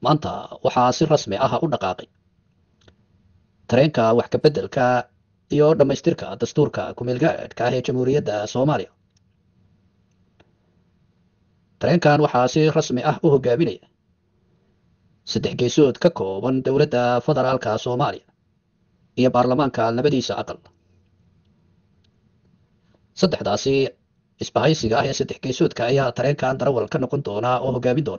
maanta waxaa si rasmi ah u dhaqaaqay tareenka wax ka beddelka iyo dhammaystirka dastuurka ku-meelgaadhka ah ee jamhuuriyadda soomaaliya tareenkan waxaa si rasmi ah u hogaaminaya saddex geesood ka kooban dowladda federaalka soomaaliya iyo baarlamaanka labadiisa aqal saddexdaasi isbahaysiga ah ee saddex geesoodka ayaa tareenkan darawal ka noqon doona oo hogaamin doona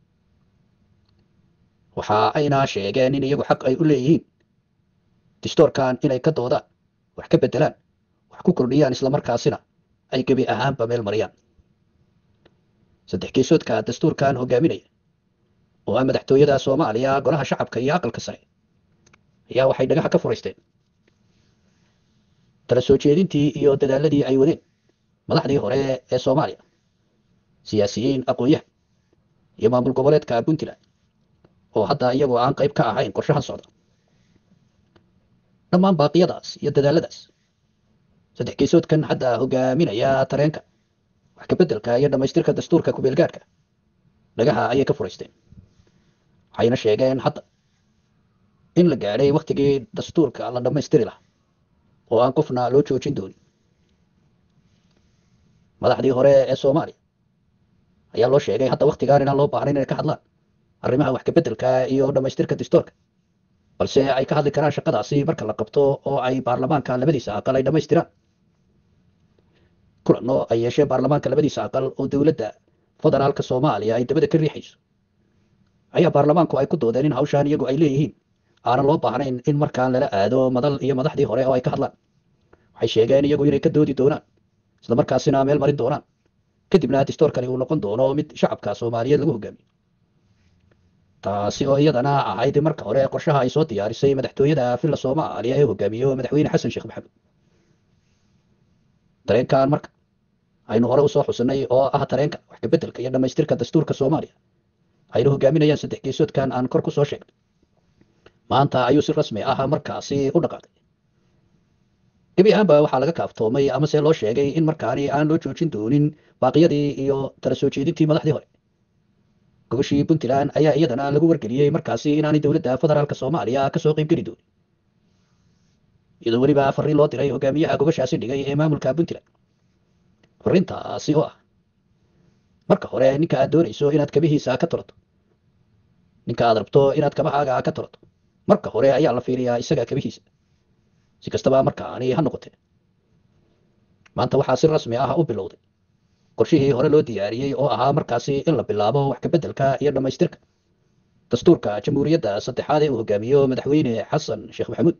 waxa ayna sheegeen in iyagu xaq ay u leeyihiin distoorkan inay ka doodaan wax ka beddelaan wax ku kordhiyaan islamarkaasina ay gebi ahaanba meel mariyaan saddex geesoodka dastuurkan hogaaminaya oo ah madaxtooyada soomaaliya golaha shacabka iyo aqalka sare ayaa waxay dhagaxa ka furaysteen tala soo jeedintii iyo dadaaladii ay wadeen madaxdii hore ee soomaaliya siyaasiyiin aqoon-yahan iyo maamul goboleedka puntland oo hadda iyagoo aan qayb ka ahayn qorshahan socda dhammaan baaqiyadaas iyo dadaaladaas saddex geesoodkan hadda hogaaminaya tareenka wax ka beddelka iyo dhammaystirka dastuurka ku-meelgaadhka dhagaha ayay ka furaysteen waxayna sheegeen hadda in la gaadhay wakhtigii dastuurka la dhammaystiri lahaa oo aan qofna loo joojin doonin madaxdii hore ee soomaaliya ayaa loo sheegay hadda wakhtigaan inaan loo baahnayn inay ka hadlaan arrimaha wax ka beddelka iyo dhammaystirka dastuurka balse ay ka hadli karaan shaqadaasi marka la qabto oo ay baarlamaanka labadiisa aqal ay dhammaystiraan kulanno ay yeesheen baarlamaanka labadiisa aqal oo dowladda federaalka soomaaliya ay dabada ka riixayso ayaa baarlamaanku ay ku doodeen in hawshaan iyagu ay leeyihiin aanan loo baahnayn in markaan lala aado madal iyo madaxdii hore oo ay ka hadlaan waxay sheegeen iyagu inay ka doodi doonaan islamarkaasina meel marin doonaan kadibna distoorkani uu noqon doono mid shacabka soomaaliyeed lagu hogaamiyo taasi oo iyadana ahayd marka hore qorshaha ay soo diyaarisay madaxtooyada villa soomaaliya ee hogaamiyo madaxweyne xasan sheekh maxamed tareenkan marka aynu hore usoo xusinay oo ah tareenka wax ka beddelka iyo dhammaystirka dastuurka soomaaliya aynu hogaaminayaan saddex geesoodkan aan kor ku soo sheegnay maanta ayuu si rasmi ah markaasi u dhaqaaqay gebi ahaanba waxaa laga kaaftoomay amase loo sheegay in markaani aan loo joojin doonin baaqiyadii iyo tala soo jeedintii madaxdii hore gobashii puntland ayaa iyadana lagu wargeliyey markaasi inaanay dowladda federaalka soomaaliya kasoo qayb geli doonin iyadoo weliba fariin loo diray hogaamiyaha gobashaasi dhigay ee maamulka puntland fariintaasi oo ah marka hore ninka aad doonayso inaad kabihiisa ka tolato ninka aad rabto inaad kabahaaga ka tolato marka hore ayaa la fiiriyaa isaga kabihiisa si kastaba markaani ha noqotee maanta waxaa si rasmi ah u bilowday qorshihii hore loo diyaariyey oo ahaa markaasi in la bilaabo wax ka beddelka iyo dhammaystirka dastuurka jamhuuriyadda saddexaad ee uu hogaamiyo madaxweyne xasan sheekh maxamuud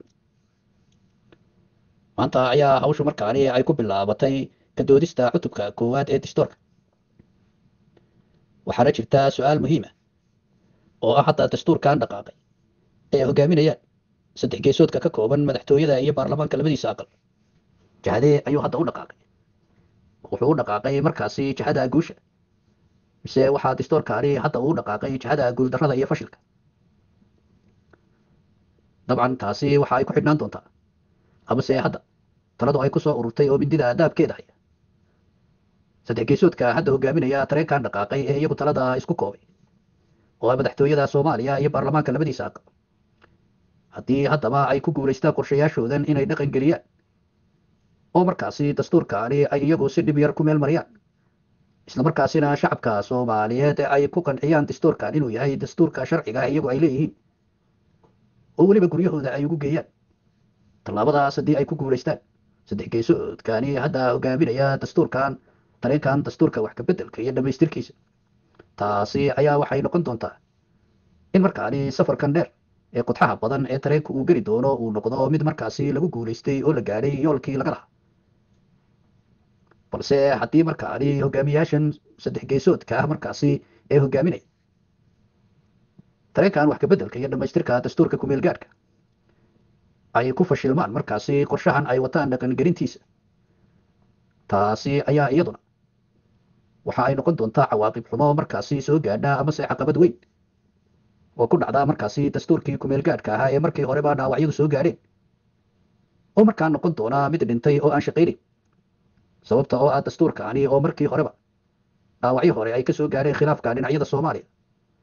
maanta ayaa hawshu markaani ay ku bilaabatay ka doodista cutubka koowaad ee dastuurka waxaana jirta su-aal muhiima oo ah hadda dastuurkan dhaqaaqay ee hogaaminayaan saddex geesoodka ka kooban madaxtooyada iyo baarlamaanka labadiisa aqal jahadee ayuu hadda u dhaqaaqay wuxuu u dhaqaaqay markaasi jihada guusha mise waxaa dastuurkaani hadda uu dhaqaaqay jihada guuldarrada iyo fashilka dabcan taasi waxa ay ku xidhnaan doontaa amase hadda taladu ay ku soo ururtay oo mindida daabkeeda haya saddex geesoodka hadda hogaaminaya tareenkan dhaqaaqay ee iyagu talada isku koobay oo ah madaxtooyada soomaaliya iyo baarlamaanka labadiisa aqal haddii haddaba ay ku guulaystaan qorshayaashoodan inay dhaqan geliyaan oo markaasi dastuurkaani ay iyagu si dhib yar ku meel mariyaan islamarkaasina shacabka soomaaliyeed ay ku qanciyaan dastuurkan inuu yahay dastuurka sharciga iyagu ay leeyihiin oo weliba guryahooda ay ugu geeyaan tallaabadaas haddii ay ku guulaystaan saddex geesoodkani hadda hogaaminaya dastuurkan tareenkan dastuurka wax ka beddelka iyo dhammaystirkiisa taasi ayaa waxay noqon doontaa in markaani safarkan dheer ee qodxaha badan ee tareenka uu geli doono uu noqdo mid markaasi lagu guulaystay oo la gaadhay yoolkii laga lahaa balse haddii markaani hogaamiyaashan saddex geesoodka ah markaasi ee hogaaminaya tareenkan wax ka beddelka iyo dhammaystirka dastuurka ku-meelgaadhka ay ku fashilmaan markaasi qorshahan ay wataan dhaqangelintiisa taasi ayaa iyaduna waxa ay noqon doontaa cawaaqib xumo markaasi soo gaadha amase caqabad weyn oo ku dhacda markaasi dastuurkii ku-meelgaadhka ahaa ee markii horeba dhaawacyadu soo gaadheen oo markaa noqon doona mid dhintay oo aan shaqaynayn sababta oo ah dastuurkaani oo markii horeba dhaawacyo hore ay ka soo gaadheen khilaafka dhinacyada soomaaliya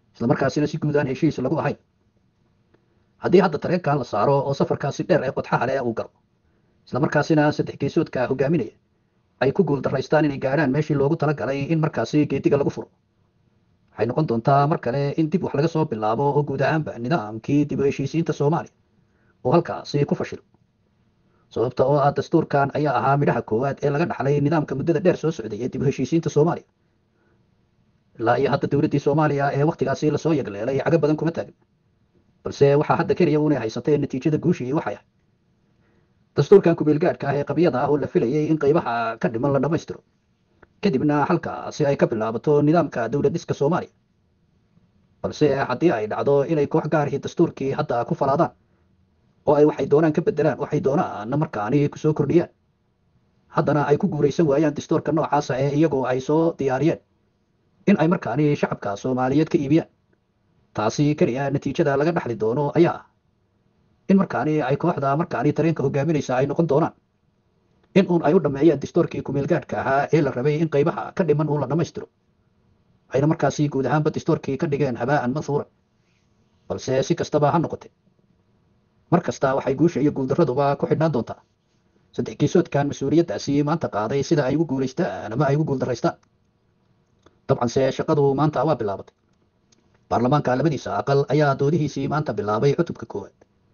islamarkaasina si guud aan heshiis lagu ahayn haddii hadda tareenkan la saaro oo safarkaasi dheer ee qodxaha leh uu galo islamarkaasina saddex geesoodka hogaaminaya ay ku guul daraystaan inay gaadhaan meeshii loogu talagalay in markaasi geediga lagu furo waxay noqon doontaa mar kale in dib wax laga soo bilaabo oo guud ahaanba nidaamkii dib u heshiisiinta soomaaliya oo halkaasi ku fashilo sababta oo ah dastuurkan ayaa ahaa midhaha koowaad ee laga dhaxlay nidaamka muddada dheer soo socday ee dib u heshiisiinta soomaaliya ilaa iyo hadda dowladdii soomaaliya ee wakhtigaasi lasoo yagleelay cago badan kuma taagin balse waxaa hadda keliya unay haysatay natiijada guushii waxay ahay dastuurkan kubeelgaadhka ah ee qabiyada ah oo la filayay in qaybaha ka dhiman la dhammaystiro kadibna halkaasi ay ka bilaabato nidaamka dowlad dhiska soomaaliya balse haddii ay dhacdo inay koox gaarihii dastuurkii hadda ku falaadaan oo ay waxay doonaan ka bedelaan waxay doonaanna markaani kusoo kordhiyaan haddana ay ku guuraysan waayaan dastuurka noocaasa ee iyagoo ay soo diyaariyeen in ay markaani shacabka soomaaliyeed ka iibiyaan taasi keliya natiijada laga dhaxli doono ayaa ah in markaani ay kooxda markaani tareenka hogaaminaysa ay noqon doonaan in uun ay u dhammeeyaan dastuurkii kumeelgaadhka ahaa ee la rabay in qaybaha ka dhiman uun la dhammaystiro ayna markaasi guud ahaanba dastuurkii ka dhigeen habaa'an manhuuran balse si kastaba ha noqotee mar kasta waxay guusha iyo guuldaraduba ku xidhnaan doontaa saddex geesoodkan mas-uuliyaddaasi maanta qaaday sida ay ugu guulaystaan ama ay ugu guuldaraystaan dabcanse shaqadu maanta waa bilaabatay baarlamaanka labadiisa aqal ayaa doodihiisii maanta bilaabay cutubka koowaad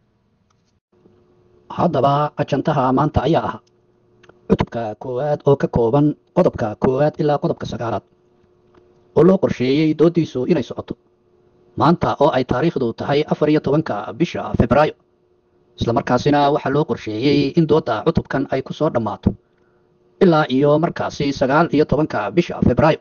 haddaba ajantaha maanta ayaa ahaa cutubka koowaad oo ka kooban qodobka koowaad ilaa qodobka sagaalaad oo loo qorsheeyey doodiisu inay socoto maanta oo ay taariikhdu tahay afar iyo tobanka bisha febraayo islamarkaasina waxaa loo qorsheeyey in doodda cutubkan ay ku soo dhammaato ilaa iyo markaasi sagaal iyo tobanka bisha febraayo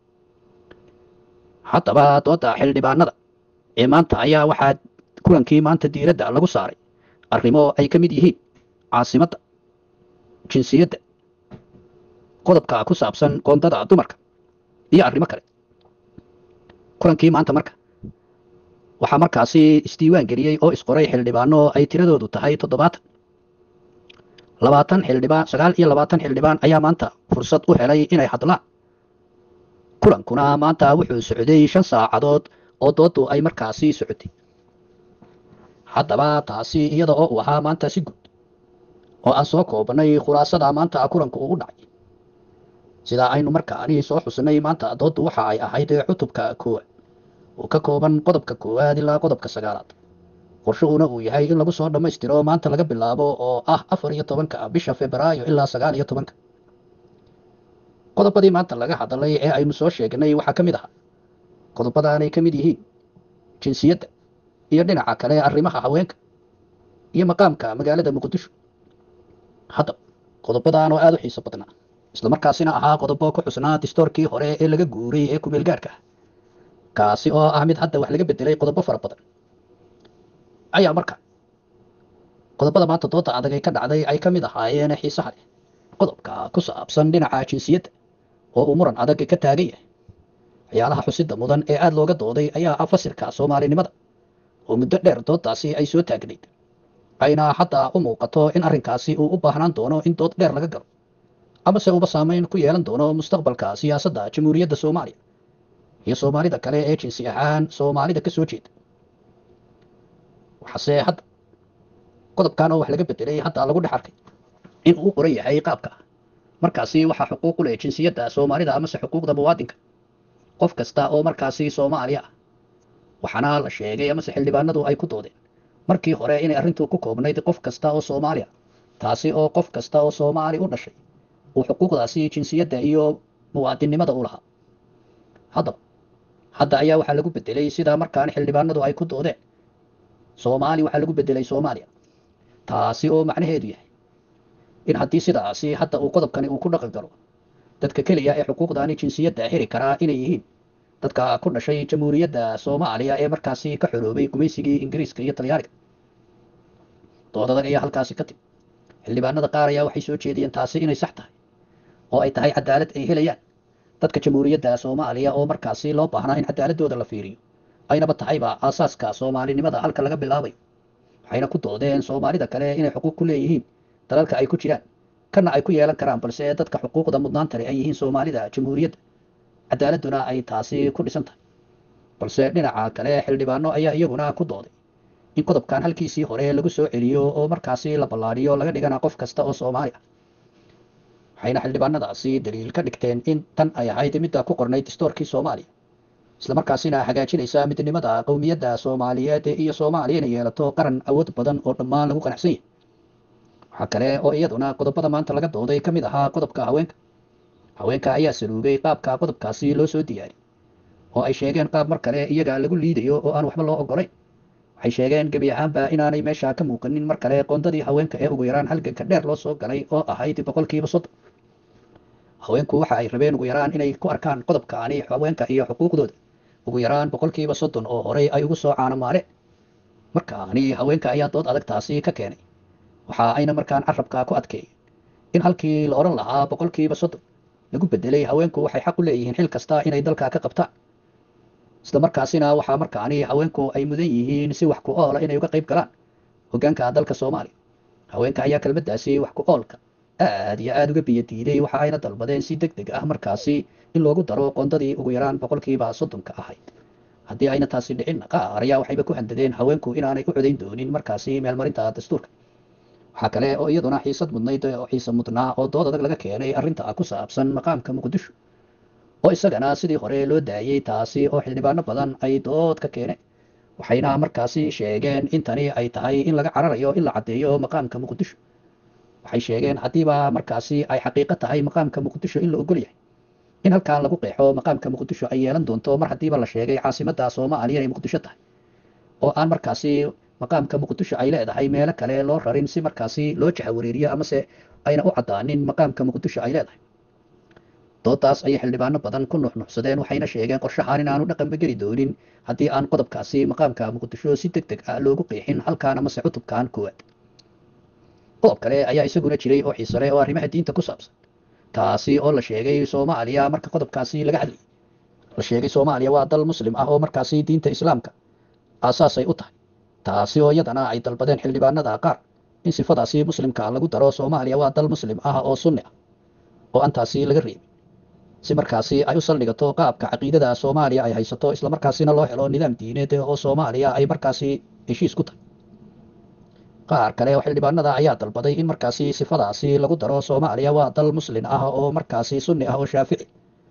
haddaba doodda xildhibaanada ee maanta ayaa waxaa kulankii maanta diiradda lagu saaray arrimo ay ka mid yihiin caasimadda jinsiyadda qodobka ku saabsan qoondada dumarka iyo arrimo kale kulankii maanta marka waxaa markaasi isdiiwaan geliyey oo isqoray xildhibaano ay tiradoodu tahay toddobaatan labaatan xildhibaan sagaal iyo labaatan xildhibaan ayaa maanta fursad u helay inay hadlaan kulankuna maanta wuxuu socday shan saacadood oo dooddu ay markaasi socotay haddaba taasi iyada oo uu ahaa maanta si guud oo aan soo koobnay khulaasada maanta kulanku uu u dhacay sidaa aynu markaani soo xusnay maanta dooddu waxa ay ahayd cutubka koowaad oo ka kooban qodobka koowaad ilaa qodobka sagaalaad qorshuhuna uu yahay in lagu soo dhammaystiro maanta laga bilaabo oo ah afar iyo tobanka bisha febraayo ilaa sagaal iyo tobanka qodobadii maanta laga hadlay ee aynu soo sheegnay waxaa ka mid ahaa qodobadaanay ka mid yihiin jinsiyadda iyo dhinaca kale arrimaha haweenka iyo maqaamka magaalada muqdisho haddaba qodobadan oo aada u xiiso badnaa islamarkaasina ahaa qodobo ku xusnaa distoorkii hore ee laga guuray ee kumeelgaadhka ah kaasi oo ah mid hadda wax laga bedelay qodobo fara badan ayaa marka qodobada maanta dooda adag ay ka dhacday ay ka mid ahaayeen xiisaha leh qodobka ku saabsan dhinaca jinsiyadda oo uu muran adag ka taagan yahay waxyaalaha xusida mudan ee aada looga dooday ayaa ah fasilka soomaalinimada oo muddo dheer doodaasi ay soo taagnayd ayna hadda u muuqato in arrinkaasi uu u baahnaan doono in dood dheer laga galo amase uba saameyn ku yeelan doono mustaqbalka siyaasadda jamhuuriyadda soomaaliya iyo soomaalida kale ee jinsi ahaan soomaalida ka soo jeeda waxaase hadda qodobkan oo wax laga bedelay hadda lagu dhex arkay in uu qoran yahay qaabka markaasi waxaa xuquuq u leh jinsiyadda soomaalida amase xuquuqda muwaadinka qof kasta oo markaasi soomaaliya ah waxaana la sheegay amase xildhibaanadu ay ku doodeen markii hore inay arrintu ku koobnayd qof kasta oo soomaaliya taasi oo qof kasta oo soomaali u dhashay uu xuquuqdaasi jinsiyadda iyo muwaadinnimada u lahaa haddaba hadda ayaa waxaa lagu bedelay sidaa markaan xildhibaanadu ay ku doodeen soomaali waxaa lagu bedelay soomaaliya taasi oo macnaheedu yahay in haddii sidaasi hadda uu qodobkani uu ku dhaqan galo dadka keliya ee xuquuqdaani jinsiyadda heli karaa inay yihiin dadka ku dhashay jamhuuriyadda soomaaliya ee markaasi ka xoroobay gumaysigii ingiriiska iyo talyaaniga doodadag ayaa halkaasi ka timi xildhibaanada qaar ayaa waxay soo jeediyeen taasi inay sax tahay oo ay tahay cadaalad ay helayaan dadka jamhuuriyadda soomaaliya oo markaasi loo baahnaa in cadaaladooda la fiiriyo aynaba tahayba aasaaska soomaalinimada halka laga bilaabayo waxayna ku doodeen soomaalida kale inay xuquuq ku leeyihiin dalalka ay ku jiraan kana ay ku yeelan karaan balse dadka xuquuqda mudnaantale ay yihiin soomaalida jamhuuriyadda cadaaladuna ay taasi ku dhisan tahay balse dhinaca kale xildhibaano ayaa iyaguna ku dooday in qodobkan halkiisii hore lagu soo celiyo oo markaasi la ballaadhiyo laga dhigana qof kasta oo soomaali ah waxayna xildhibaanadaasi daliil ka dhigteen in tan ay ahayd midda ku qornay dastoorkii soomaaliya islamarkaasina hagaajinaysa midnimada qowmiyadda soomaaliyeed iyo soomaaliya inay yeelato qaran awood badan oo dhammaan lagu qanacsan yahay waxaa kale oo iyaduna qodobada maanta laga dooday ka mid ahaa qodobka haweenka haweenka ayaa saluugay qaabka qodobkaasi loo soo diyaariyey oo ay sheegeen qaab mar kale iyaga lagu liidayo oo aan waxba loo ogolayn waxay sheegeen gebi ahaanba inaanay meesha ka muuqanin mar kale qoondadii haweenka ee ugu yaraan halganka dheer loo soo galay oo ahayd boqolkiiba soddon haweenku waxa ay rabeen ugu yaraan inay ku arkaan qodobkaani haweenka iyo xuquuqdooda ugu yaraan boqolkiiba soddon oo horey ay ugu soo caanamaaleen markaani haweenka ayaa dood adag taasi ka keenay waxa ayna markaan carabka ku adkeeyeen in halkii la odhan lahaa boqolkiiba soddon lagu bedelay haweenku waxay xaq u leeyihiin xil kasta inay dalka ka qabtaan isla markaasina waxaa markaani haweenku ay mudan yihiin si wax ku oola inay uga qayb galaan hoggaanka dalka soomaaliya haweenka ayaa kelmaddaasi wax ku oolka aad iyo aada uga biyo diiday waxa ayna dalbadeen si deg deg ah markaasi in loogu daro qoondadii ugu yaraan boqolkiiba soddonka ahayd haddii ayna taasi dhicin qaar ayaa waxayba ku handadeen haweenku inaanay u codayn doonin markaasi meelmarinta dastuurka waxaa kale oo iyaduna xiisad mudnayd oo xiise mudnaa oo dood adag laga keenay arrinta ku saabsan maqaamka muqdisho oo isagana sidii hore loo daayey taasi oo xildhibaano badan ay dood ka keeneen waxayna markaasi sheegeen in tani ay tahay in laga cararayo in la caddeeyo maqaamka muqdisho waxay sheegeen haddiiba markaasi ay xaqiiqo tahay maqaamka muqdisho in la ogol yahay in halkan lagu qeexo maqaamka muqdisho ay yeelan doonto mar haddiiba la sheegay caasimadda soomaaliya inay muqdisho tahay oo aan markaasi maqaamka muqdisho ay leedahay meelo kale loo rarin si markaasi loo jahawareeriyo amase ayna u caddaanin maqaamka muqdisho ay leedahay doodaas ayay xildhibaano badan ku nuxnuxsadeen waxayna sheegeen qorshahaan in aanu dhaqanba geli doonin haddii aan qodobkaasi maqaamka muqdisho si deg deg ah loogu qeexin halkaan amase cutubkan koowaad qodob kale ayaa isaguna jiray oo xiisale oo arrimaha diinta ku saabsan taasi oo la sheegay soomaaliya marka qodobkaasi laga hadlayay la sheegay soomaaliya waa dal muslim ah oo markaasi diinta islaamka aasaasay u tahay taasi oo iyadana ay dalbadeen xildhibaanada qaar in sifadaasi muslimka lagu daro soomaaliya waa dal muslim ah oo sunni ah oo aan taasi laga reebin si markaasi ay u saldhigato qaabka caqiidada soomaaliya ay haysato islamarkaasina loo helo nidaam diineed oo soomaaliya ay markaasi heshiis ku tahay qaar kale oo xildhibaanada ayaa dalbaday in markaasi sifadaasi lagu daro soomaaliya waa dal muslin ah oo markaasi sunni ah oo shaafici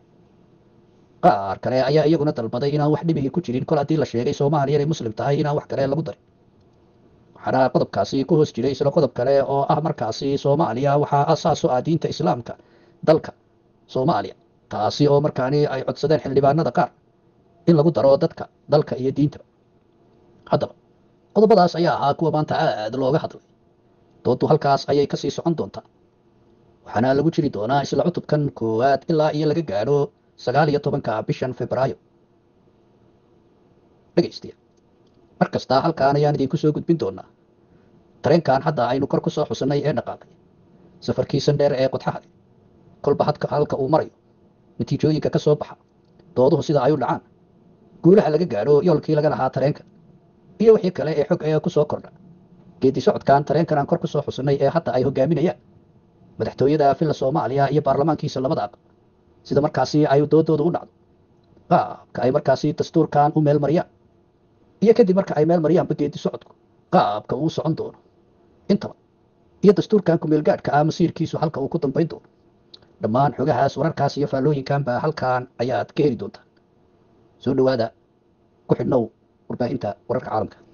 qaar kale ayaa iyaguna dalbaday inaan wax dhibihii ku jirin kol haddii la sheegay soomaaliya inay muslim tahay inaan wax kale lagu darin waxaana qodobkaasi ku hoos jiray isla qodob kale oo ah markaasi soomaaliya waxaa asaas u ah diinta islaamka dalka soomaaliya taasi oo markaani ay codsadeen xildhibaanada qaar in lagu daro dadka dalka iyo diinta haddaba qodobadaas ayaa ahaa kuwa maanta aad looga hadlay dooddu halkaas ayay kasii socon doontaa waxaana lagu jiri doonaa isla cutubkan koowaad ilaa iyo laga gaadho sagaal iyo tobanka bishan febraayo dhegaystiya mar kasta halkaan ayaan idinku soo gudbin doonaa tareenkan hadda aynu kor ku soo xusannay ee dhaqaaqay safarkiisan dheer ee qodxaha leh kolba hadka halka uu marayo natiijooyinka ka soo baxa dooduhu sida ay u dhacaan guulaha laga gaadho yoolkii laga lahaa tareenka iyo wixii kale ee xog ee ku soo kordha geedi socodkan tareenkan aan kor ku soo xusannay ee hadda ay hogaaminayaan madaxtooyada filla soomaaliya iyo baarlamaankiisa labada aqal sida markaasi ay doodooda u dhacdo qaabka ay markaasi dastuurkan u meel mariyaan iyo kadib marka ay meel mariyaanba geedi socodku qaabka uu socon doono intaba iyo dastuurkan kumeelgaadhka ah masiirkiisu halka uu ku dambayn doono dhammaan xogahaas wararkaas iyo faallooyinkanba halkan ayaad ka heli doontaan soo dhowaada ku xidhnow warbaahinta wararka caalamka